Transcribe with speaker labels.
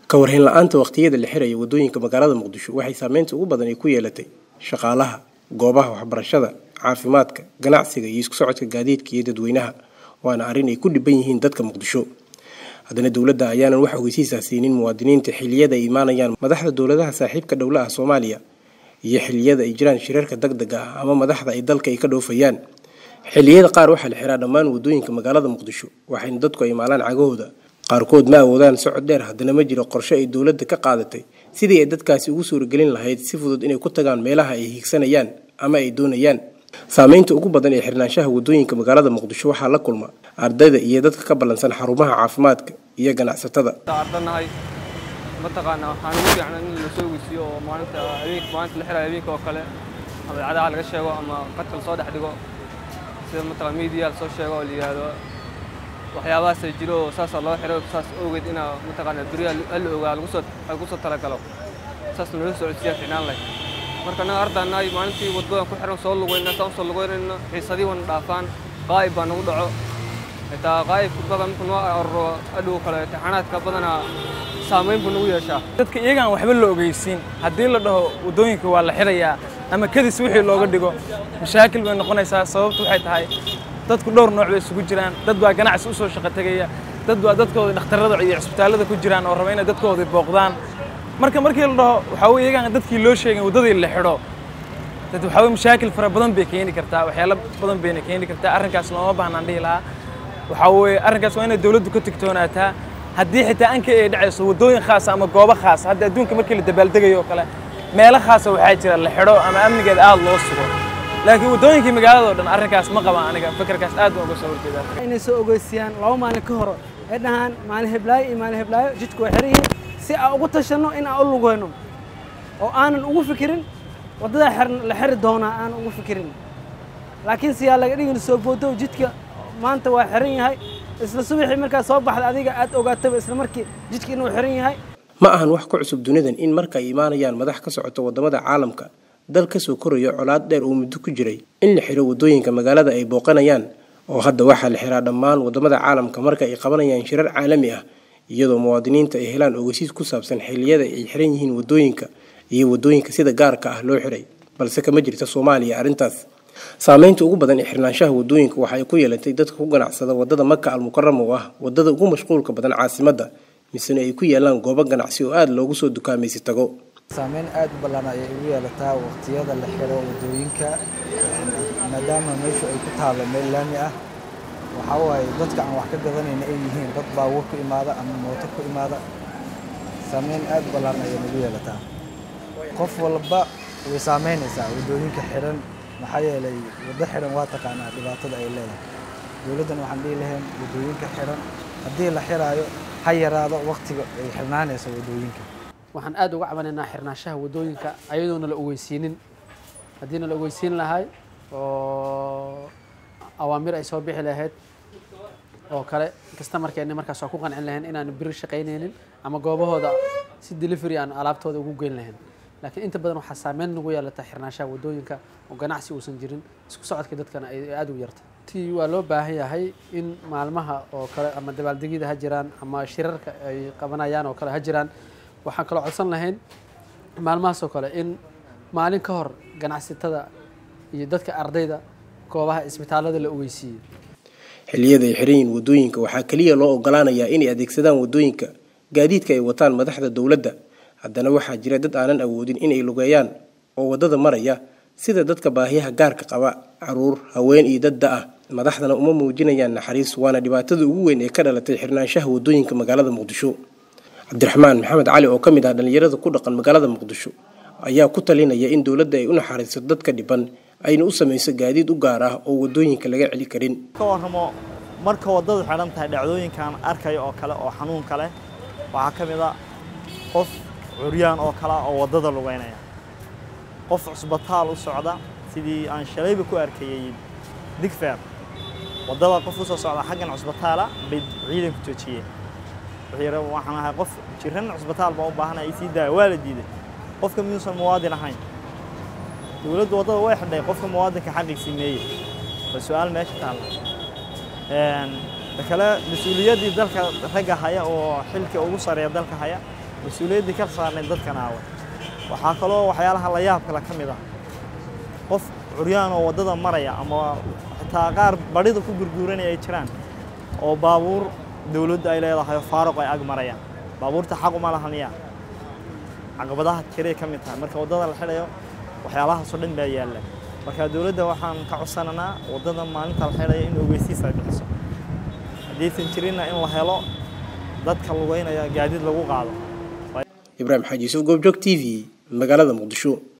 Speaker 1: ka warhayn la-aanta waqtiyada la xiraya wadooyinka magaalada muqdisho waxay saameynta ugu badan ay ku yeelatay shaqaalaha goobaha waxbarashada caafimaadka ganacsiga iyo isku socodka gaadiidka iyo dadweynaha waana arrin ay ku dhiban yihiin dadka muqdisho haddana dowladda ayaanan wax ogeysiisaa siinin muwaadiniinta xiliyada ay imaanayaan madaxda dowladaha saaxiibka dhowla ah soomaaliya iyo xiliyada ay jiraan shirarka deg deg ah ama madaxda ay dalka ay ka dhoofayaan xilliyada qaar waxaa la xiraa dhammaan wadooyinka magaalada muqdisho waxayna dadku ay maalaan cagahooda qaarkood ma awoodaan socod dheer haddana ma jiro qorshe ay dowladda ka qaadatay sidii ay dadkaasi ugu suuragelin lahayd si fudud inay ku tagaan meelaha ay hiigsanayaan ama ay doonayaan saameynta ugu badan ee xirnaanshaha wadooyinka magaalada muqdisho waxaa la kulma ardayda iyo dadka ka ballansan xarumaha caafimaadka iyo ganacsatada
Speaker 2: ardanahay mataqaana waxaan ugu fiicnaa in la soo ogeysiiyo oo maalinta habeenka maalinta la xirayo habeenka oo kale ama idaacadaha laga sheego ama qadka lasoo dhex dhigo sida mataqaan media lasoo sheego oo la yidhaahdo waxyaabahaas ay jiro oo saasaa loo xiro saas awgeed inaa mataqaana beriya hala ogaa lagu soo lagu soo talagalo saas nala socodsiiyaa ficnaan leh marka annaga ardaanahay maalintii wadbadan ku xiran soo lugayna saan soo lugaynayna xiisadii wana dhaafaan qaa'ib baa nagu dhaco xitaa qaa'ib badan marka noo aruro adhow kale imtixaanaadka badanaa saamayn buu nagu yeeshaa
Speaker 3: dadka iyagaan waxba la ogeysiin haddii la dhaho waddooyinka waa la xirayaa ama kadis wixii looga dhigo mashaakil bay noqonaysaa sababtu waxay tahay dadku dhowr nooc bay isugu jiraan dad baa ganacsi u soo shaqo tegaya dad baa dadkooda dhakhtarrada iyo cisbitaallada ku jiraan oo raba inay dadkooda booqdaan marka markii la dhaho waxaa weye iyagaan dadkii loo sheegay waddadii la xidho dad waxaa weye mashaakil fara badan bay keeni kartaa waxyaalo badan bayna keeni kartaa arrinkaas looma baahnaan dhihi lahaa waxaa weeye arrinkaas waa inay dowladdu ka tigtoonaataa haddii xitaa anka ay dhacayso waddooyin khaasa ama goobo khaasa hadda adduunka markii la dabaaldegayo oo kale meelo khaasa waxaa jira la xidho ama amnigeeda aad loo sugo laakiin waddooyinkii magaalada oo dhan arrinkaas ma qaba aniga fikirkaas aad baan uga soo horjeedaa
Speaker 4: inay soo ogeysiyaan laba maalin ka hor ay dhahaan maalin heblaayo iyo maalin heblaayo jidku waa xiran yihiin si aan ugu tashanno in aan u lugayno oo aanan ugu fikirin waddadaa xiran la xiri doonaa aanan ugu fikirin laakiin siyaa laga dhigin soo boodo jidka maanta waa xiran yahay isla subaxii markaa soo baxda adiga aad ogaataba isla markii jidka inuu xiran yahay
Speaker 1: ma ahan wax ku cusub dunidan in marka ay imaanayaan madax ka socota waddamada caalamka dal ka soo korayo colaad dheer uu muddo ku jiray in la xiro waddooyinka magaalada ay booqanayaan oo hadda waxaa la xiraa dhammaan waddamada caalamka marka ay qabanayaan shirar caalami ah iyadoo muwaadiniinta ay helaan ogeysiis ku saabsan xilliyada ay xiran yihiin waddooyinka iyo waddooyinka sida gaarka ah loo xiray balse kama jirta soomaaliya arrintaas saameynta ugu badan ee xirnaanshaha waddooyinka waxa ay ku yeelatay dadka ku ganacsada waddada maka almukarama oo ah waddada ugu mashquulka badan caasimadda misena ay ku yaalaan goobo ganacsi oo aada loogu soo dukaamaysi tago
Speaker 5: saameyn aada u ballan ayay ugu yeelataa waqtiyada la xiro waddooyinka maadaama meeshu ay ku taallo meel laami ah waxaa waaye dadka aan wax ka gadanayna ay yihiin dad baabuur ku imaada ama mooto ku imaada saameyn aada u ballan ayay nagu yeelataa qof walba way saameynaysaa waddooyinka xiran maxaa yeelay waddo xiran waa taqaanaa dhibaatada ay leedahay dowladdan waxaan dhihi lahayn waddooyinka xiran haddii la xiraayo ha yaraado waqtiga ay xirnaanayso waddooyinka
Speaker 6: waxaan aad uga cabanaynaa xirnaanshaha waddooyinka ayadoona la ogeysiinin haddiina la ogeysiin lahay oo awaamir ay soo bixi lahayd oo kale kasta markeenni markaas waa ku qancin lahayn inaanu biri shaqaynaynin ama goobahooda si delivery aan alaabtooda ugu geyn lahayn laakiin inta badan waxaa saameyn nagu yeelata xirnaanshaha waddooyinka oo ganacsi uusan jirin isku socodka dadkana ay aada u yarta ti waa loo baahan yahay in maalmaha oo kale ama dabaaldegyada ha jiraan ama shirarka ay qabanayaan oo kale ha jiraan waxaan kaloo codsan lahayn maalmahaas oo kale in maalin ka hor ganacsatada iyo dadka ardayda goobaha isbitaallada la ogeysiiyey
Speaker 1: xilliyada ay xiran yihiin waddooyinka waxaa keliya loo ogolaanayaa inay adeegsadaan waddooyinka gaadiidka ay wataan madaxda dowladda haddana waxaa jira dad aanan awoodin inay lugeeyaan oo waddada maraya sida dadka baahiyaha gaarka qaba caruur haween iyo dad da-ah madaxdana uma muujinayaan naxariis waana dhibaatada ugu weyn ee ka dhalatay xirnaanshaha waddooyinka magaalada muqdisho cabdiraxmaan maxamed cali oo ka mid ah dhallinyarada ku dhaqan magaalada muqdisho ayaa ku talinaya in dowladda ay u naxariiso dadka dhiban ayna u samayso gaadiid u gaar ah oo waddooyinka laga celi karin
Speaker 7: ka warramo marka waddadu xidhan tahay dhacdooyinkan arkayo oo kale oo xanuunka leh waxaa ka mid a qof curyaan oo kale oo waddada lugeynaya qof cusbitaal u socda sidii aan shalayba ku arkayay digfeer waddada qof u soo socda xaggan cusbitaala bay ciidanku joojiyeen wuxuu yidhi waxaan ahay qof jiran cusbitaal baa u baahanaya i sii daaya waa la diiday qofka miyuusan muwaadin ahayn dowladdu waddada way xidhay qofka muwaadinka xaqiisii meeye waa su-aal meesha taalla ta kale mas-uuliyaddii dalka ragga haya oo xilka ugu sareeya dalka haya mas-uuliyaddii ka saarnayd dadkan aawa waxaa kaloo waxyaalaha la yaab kale ka mid ah qof curyaan oo waddada maraya ama xitaa qaar badhida ku gurguuranaya ay jiraan oo baabuur dowladda ay leedahay oo faaruq ay ag marayaan baabuurta xaq uma laha miya caqabadaha jiray ka mid tahay marka waddada la xidhayo waxyaalahaasoo dhan baa yaalla marka dowladda waxaan ka codsananaa waddada maalinta la xidhayo in ogeysiis ay bixiso haddaysan jirinna in la helo dadka lugeynaya gaadiid lagu qaado
Speaker 1: ibraahim xaaji yuusuf goobjoog t v magaalada muqdisho